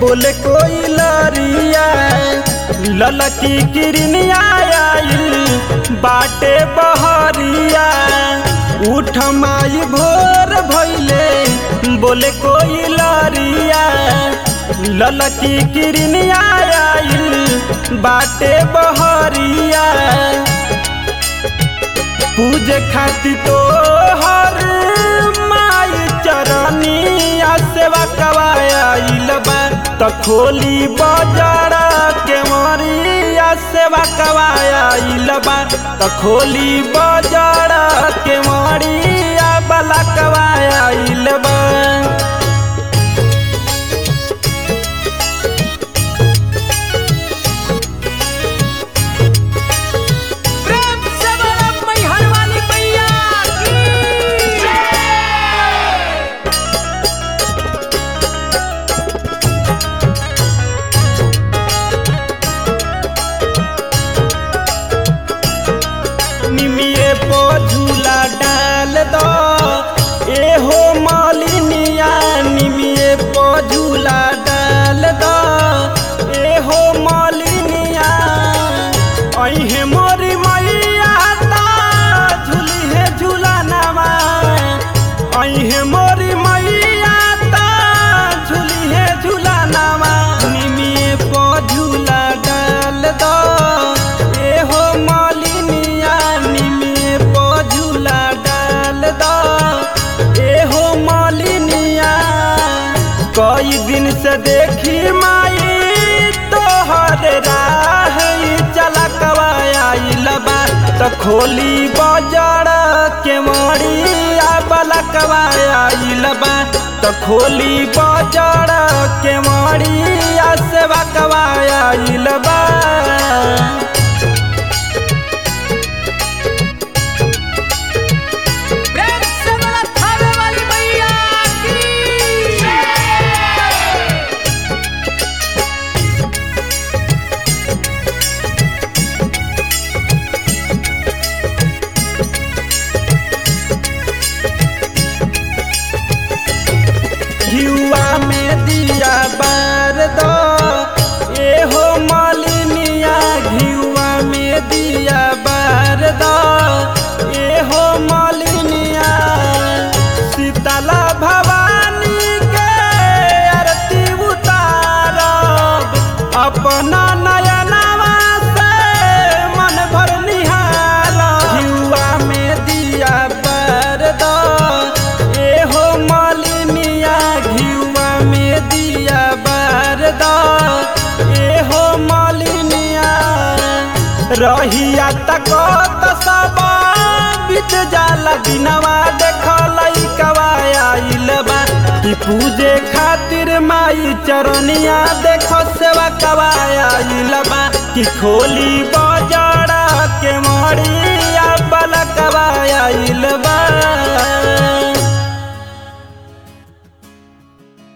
बोले कोई लरिया ललकी किरनिया आइल बाटे बहरिया उठ माई भोर भैले बोले कोई लरिया ललकी किरनिया आइल बाटे बहरिया पूजे खातिर तो हर माई चरनिया सेवा कवाइल बा त खोली बाजार के मरिया सेवा कवाइल बा त खोली बाजार के मरिया बला कवाइल बा प्रेम से बोलो मैहर वाली मैया की निमिये पो झूला डाल दो एहो मालिनिया निमिये पो झूला डाल दो एहो मालिनिया अहे मोरी मैया ता झूली है झूला नवा अहे मोरी मैया ता झूली है झूला नवा निमिये पो झूला डाल दो एहो मालिनिया निमिये पो झूला डाल दो एहो मालिनिया कई दिन से देखी माई तोहर राह चला कवाइल बा त खोली बाजार के मरिया बला कवाइल बा त खोली बाजार के मरिया सेवा कवाइल बा प्रेम से बोलो थावे वाली मैया की युवा में दिया बार दो एहो मालिनिया घियुआ में दिया बार दो एहो मालिनिया शीतला भवानी के आरती उतारब अपना नयनवा से मन भर निहार घियुआ में दिया बार दो एहो मालिनिया घियुआ में दिया बार दो एहो मालिनिया रहिया तक त सब बीत जाला दिनवा देखल कवाइल बा कि पूजे खातिर माई चरनिया देख सेवा कवाइल बा कि खोली बाजार